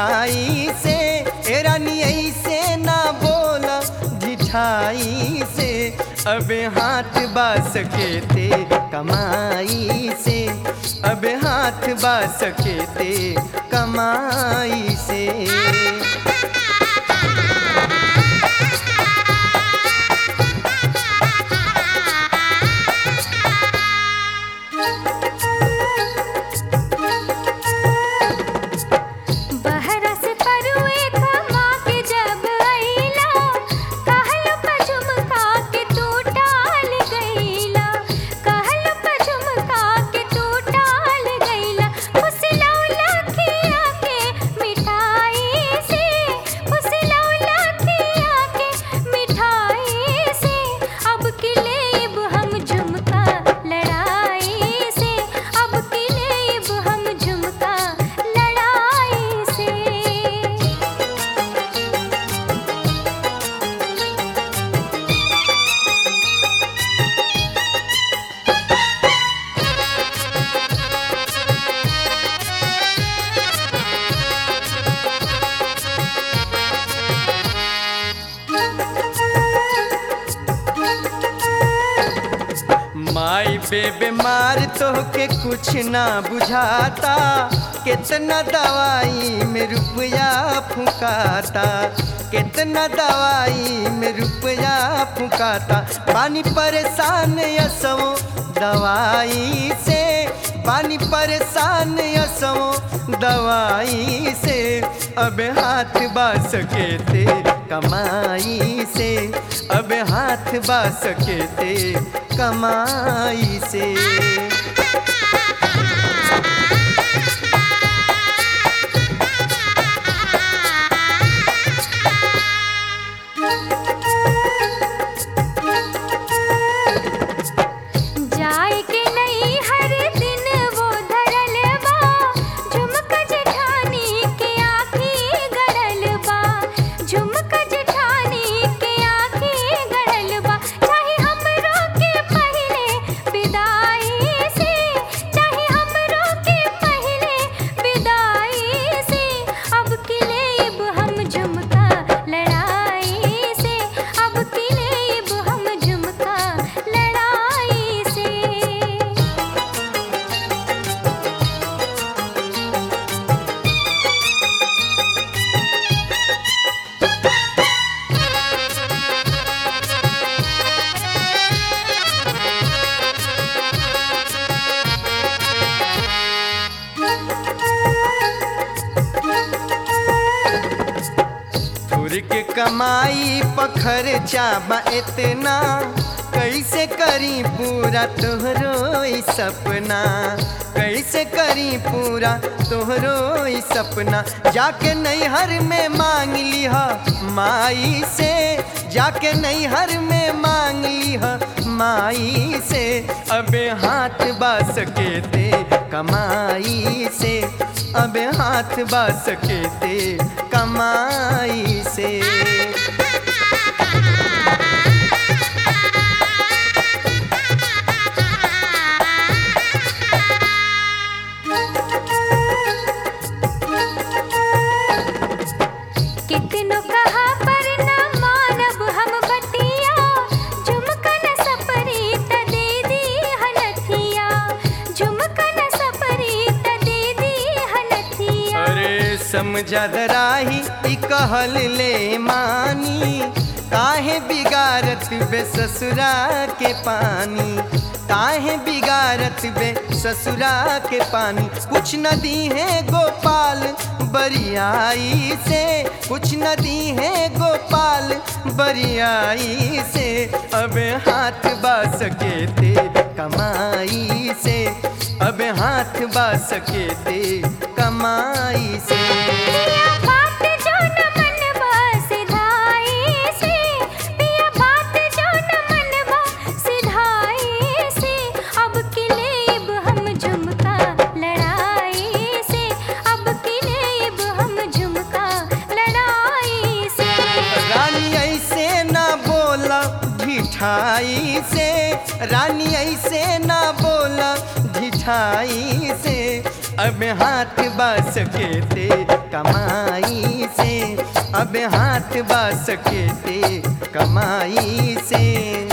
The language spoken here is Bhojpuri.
ढिठाई से ए रानी ऐसे ना बोला ढिठाई से अब हाथ बास के ते कमाई से अब हाथ बास के ते कमाई से बहरस परुए खमा के जब अइला कहल पझुमका के तू टाल गइला कहल पझुमका के तू टाल गइला फुसलौला खिया के मिठाई से फुसलौला खिया के मिठाई से अब की लेब हम झुमका लड़ाई से अब की लेब हम झुमका लड़ाई से माई बेबे मार तो के कुछ ना बुझाता कितना दवाई में रुपया फुकाता कितना दवाई में रुपया फुकाता पानी परेशान यसो दवाई से पानी परेशान यसो दवाई से अब हाथ बास के ते कमाई से अब हाथ बास के ते कमाई से जाए के नहीं हर दिन वो धरल बा झुमक जेठानी के आँखी गड़ल बा झुमक जेठानी के आँखी गड़ल बा चाहे हमरो के पहले विदाई से चाहे हमरो के पहले विदाई से अब की लेब हम झुमका लड़ाई से अब की लेब हम झुमका लड़ाई से थुर के कमाई पखर चाबा इतना कैसे करी पूरा तोहरो ई सपना कैसे करी पूरा तोहरो ई सपना जाके नैहर में मांग लिह माई से जाके नैहर में मांग लिह माई से अबे हाथ बास के ते कमाई से अबे हाथ बास के ते कमाई से कितनो कहा पर न मानब हम बतिया झुमकन सपरी त दे दी हनथिया झुमकन सपरी त दे दी हनथिया अरे समझा दराही ई कहल ले मानी काहे बिगारत बे ससुरा के पानी काहे बिगारत बे ससुरा के पानी कुछ नदी है गोपाल बरियाई से कुछ नदी है गोपाल बरियाई से अब हाथ बास के ते कमाई से अब हाथ बास के ते कमाई से पिया बात जो न मनवा सिधाई से पिया बात जो न मनवा सिधाई से अब की लेब हम झुमका लड़ाई से अब की लेब हम झुमका लड़ाई से रानी ऐसे ना बोला ढिठाई से रानी ऐसे ना बोला ढिठाई से अब हाथ बस के ते कमाई से अब हाथ बस के ते कमाई से